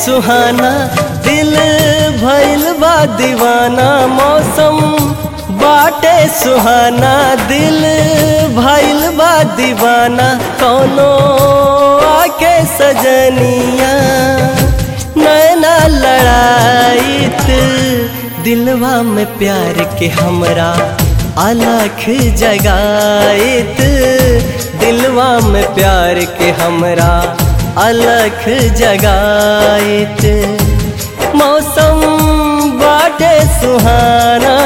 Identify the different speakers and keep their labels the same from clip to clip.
Speaker 1: सुहाना दिल भइल बा दीवाना मौसम बाटे सुहाना दिल भइल बा दीवाना कौनो आके सजनिया नैना लड़ाइत दिलवा में प्यार के हमरा अलख जगाइत दिलवा में प्यार के हमरा अलख जगाइत मौसम बाटे सुहाना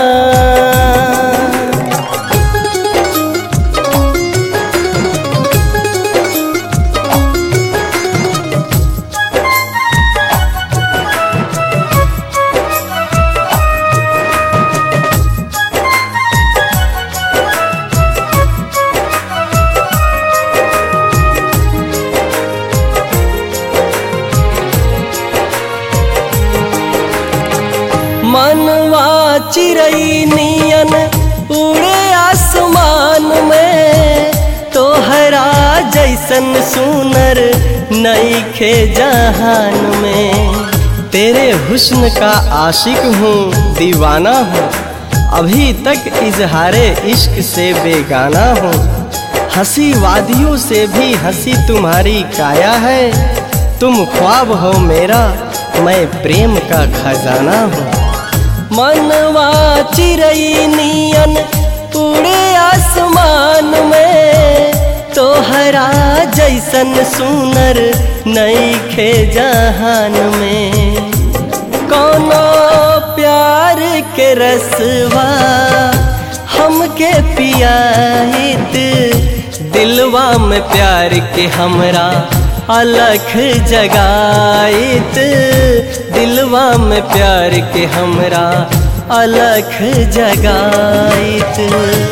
Speaker 1: मनवा चिरई नियन उड़े आसमान में तोहरा जैसन सुनर नईखे जहान में तेरे हुस्न का आशिक हूँ दीवाना हूँ अभी तक इजहारे इश्क से बेगाना हूँ हंसी वादियों से भी हंसी तुम्हारी काया है तुम ख्वाब हो मेरा मैं प्रेम का खजाना हूँ मनवा चिरई नियन उड़े आसमान में तोहरा जैसन सुनर नईखे जहान में कोनो प्यार के रसवा हमके पियाहित दिलवा में प्यार के हमरा अलख जगाइत दिलवा में प्यार के हमरा अलख जगाइत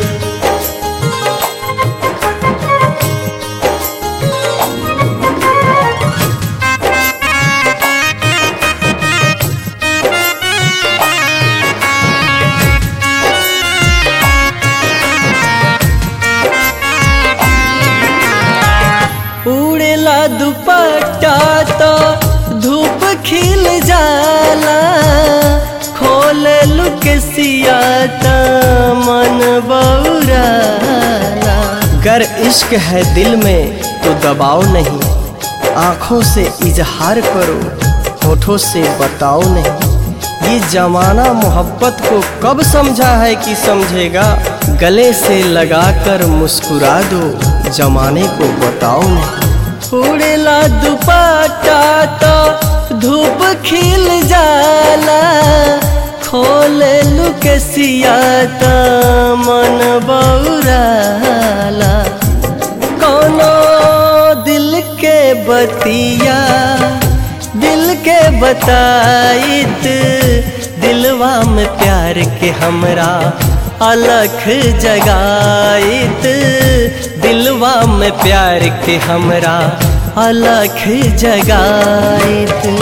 Speaker 1: उड़ेला दुपट्टा तो धूप खिल जाला खोल लुक सियाता मन बौराला गर इश्क है दिल में तो दबाओ नहीं आंखों से इजहार करो होठों से बताओ नहीं ये जमाना मोहब्बत को कब समझा है कि समझेगा गले से लगाकर मुस्कुरा दो जमाने को बताओ नहीं उड़ेला दुपट्टा तो धूप खिल जाला खोल लुक सियाता मन बौराला कोनो दिल के बतिया दिल के बताइत दिलवा में प्यार के हमरा अलख जगाइत दिलवा में प्यार के हमरा अलख जगाइत